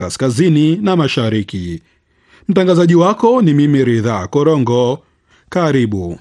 kaskazini na mashariki. Mtangazaji wako ni mimi Ridhaa Korongo. Karibu.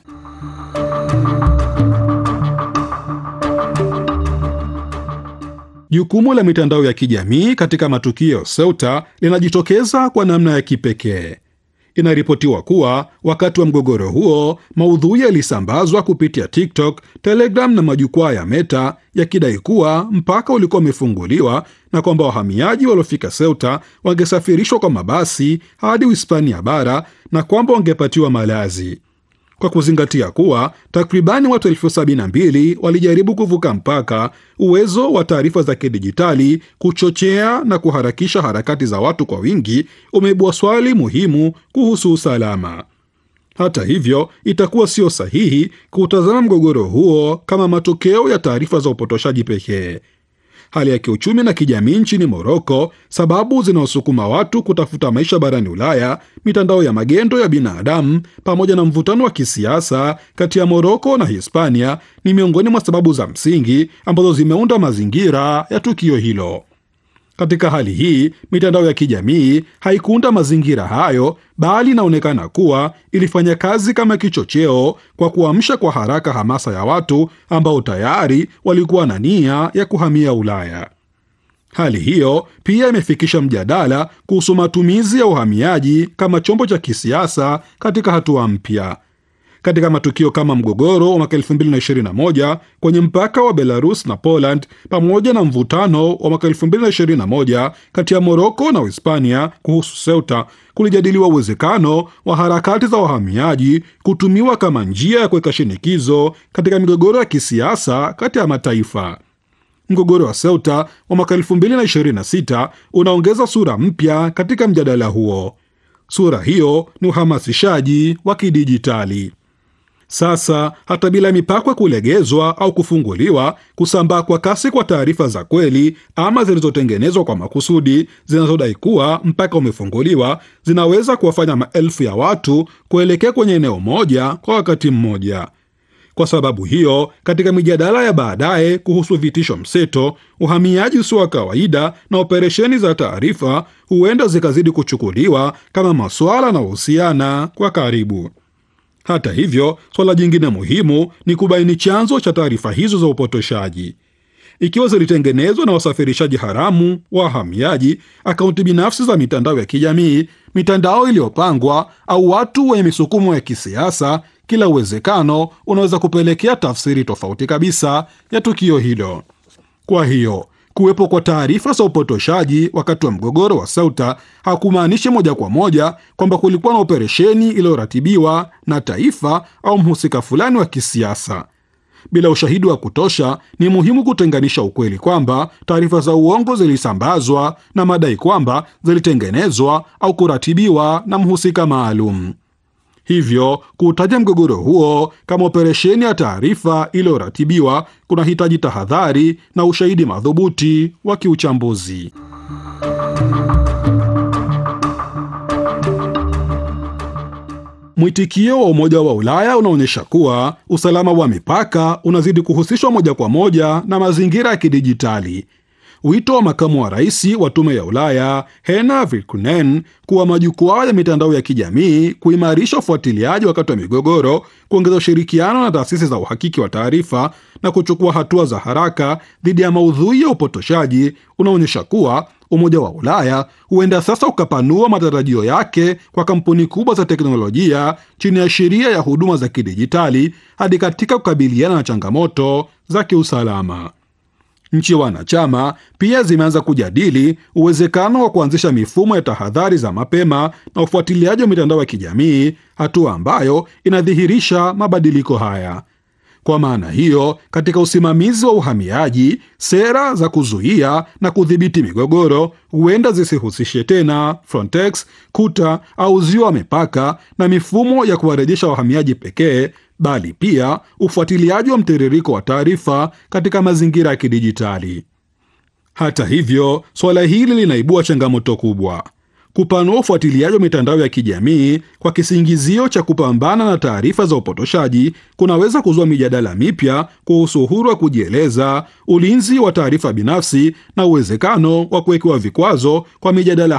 Jukumu la mitandao ya kijamii katika matukio ya Ceuta linajitokeza kwa namna ya kipekee. Inaripotiwa kuwa wakati wa mgogoro huo maudhui yalisambazwa kupitia TikTok, Telegram na majukwaa ya Meta yakidai kuwa mpaka ulikuwa umefunguliwa na kwamba wahamiaji waliofika Ceuta wangesafirishwa kwa mabasi hadi Uhispania bara na kwamba wangepatiwa malazi. Kwa kuzingatia kuwa takribani watu elfu sabini na mbili walijaribu kuvuka mpaka, uwezo wa taarifa za kidijitali kuchochea na kuharakisha harakati za watu kwa wingi umeibua swali muhimu kuhusu usalama. Hata hivyo, itakuwa sio sahihi kuutazama mgogoro huo kama matokeo ya taarifa za upotoshaji pekee. Hali ya kiuchumi na kijamii nchini Moroko, sababu zinaosukuma watu kutafuta maisha barani Ulaya, mitandao ya magendo ya binadamu, pamoja na mvutano wa kisiasa kati ya Moroko na Hispania ni miongoni mwa sababu za msingi ambazo zimeunda mazingira ya tukio hilo. Katika hali hii, mitandao ya kijamii haikuunda mazingira hayo, bali inaonekana kuwa ilifanya kazi kama kichocheo kwa kuamsha kwa haraka hamasa ya watu ambao tayari walikuwa na nia ya kuhamia Ulaya. Hali hiyo pia imefikisha mjadala kuhusu matumizi ya uhamiaji kama chombo cha kisiasa katika hatua mpya. Katika matukio kama mgogoro wa mwaka 2021 kwenye mpaka wa Belarus na Poland pamoja na mvutano wa mwaka 2021 kati ya Moroko na Uhispania kuhusu Ceuta, kulijadiliwa uwezekano wa harakati za wahamiaji kutumiwa kama njia ya kuweka shinikizo katika migogoro ya kisiasa kati ya mataifa. Mgogoro wa Ceuta wa mwaka 2026 unaongeza sura mpya katika mjadala huo. Sura hiyo ni uhamasishaji wa kidijitali. Sasa hata bila mipaka kulegezwa au kufunguliwa, kusambaa kwa kasi kwa taarifa za kweli ama zilizotengenezwa kwa makusudi zinazodai kuwa mpaka umefunguliwa zinaweza kuwafanya maelfu ya watu kuelekea kwenye eneo moja kwa wakati mmoja. Kwa sababu hiyo, katika mijadala ya baadaye kuhusu vitisho mseto, uhamiaji usio wa kawaida na operesheni za taarifa huenda zikazidi kuchukuliwa kama masuala yanayohusiana kwa karibu. Hata hivyo, swala jingine muhimu ni kubaini chanzo cha taarifa hizo za upotoshaji. Ikiwa zilitengenezwa na wasafirishaji haramu, wahamiaji, akaunti binafsi za mitandao ya kijamii, mitandao iliyopangwa au watu wenye misukumo ya kisiasa, kila uwezekano unaweza kupelekea tafsiri tofauti kabisa ya tukio hilo. Kwa hiyo kuwepo kwa taarifa za upotoshaji wakati wa mgogoro wa Ceuta hakumaanishi moja kwa moja kwamba kulikuwa na operesheni iliyoratibiwa na taifa au mhusika fulani wa kisiasa. Bila ushahidi wa kutosha, ni muhimu kutenganisha ukweli kwamba taarifa za uongo zilisambazwa na madai kwamba zilitengenezwa au kuratibiwa na mhusika maalum. Hivyo kuutaja mgogoro huo kama operesheni ya taarifa iliyoratibiwa kunahitaji tahadhari na ushahidi madhubuti wa kiuchambuzi. Mwitikio wa Umoja wa Ulaya unaonyesha kuwa usalama wa mipaka unazidi kuhusishwa moja kwa moja na mazingira ya kidijitali. Wito wa makamu wa rais wa tume ya Ulaya Hena Virkkunen kuwa majukwaa ya mitandao ya kijamii kuimarisha ufuatiliaji wakati wa migogoro, kuongeza ushirikiano na taasisi za uhakiki wa taarifa na kuchukua hatua za haraka dhidi ya maudhui ya upotoshaji unaonyesha kuwa Umoja wa Ulaya huenda sasa ukapanua matarajio yake kwa kampuni kubwa za teknolojia chini ya sheria ya huduma za kidijitali hadi katika kukabiliana na changamoto za kiusalama. Nchi wanachama pia zimeanza kujadili uwezekano wa kuanzisha mifumo ya tahadhari za mapema na ufuatiliaji wa mitandao ya kijamii, hatua ambayo inadhihirisha mabadiliko haya. Kwa maana hiyo, katika usimamizi wa uhamiaji, sera za kuzuia na kudhibiti migogoro huenda zisihusishe tena Frontex, kuta au uzio wa mipaka na mifumo ya kuwarejesha wahamiaji pekee, bali pia ufuatiliaji wa mtiririko wa taarifa katika mazingira ya kidijitali. Hata hivyo, suala hili linaibua changamoto kubwa. Kupanua ufuatiliaji wa mitandao ya kijamii kwa kisingizio cha kupambana na taarifa za upotoshaji kunaweza kuzua mijadala mipya kuhusu uhuru wa kujieleza, ulinzi wa taarifa binafsi na uwezekano wa kuwekewa vikwazo kwa mijadala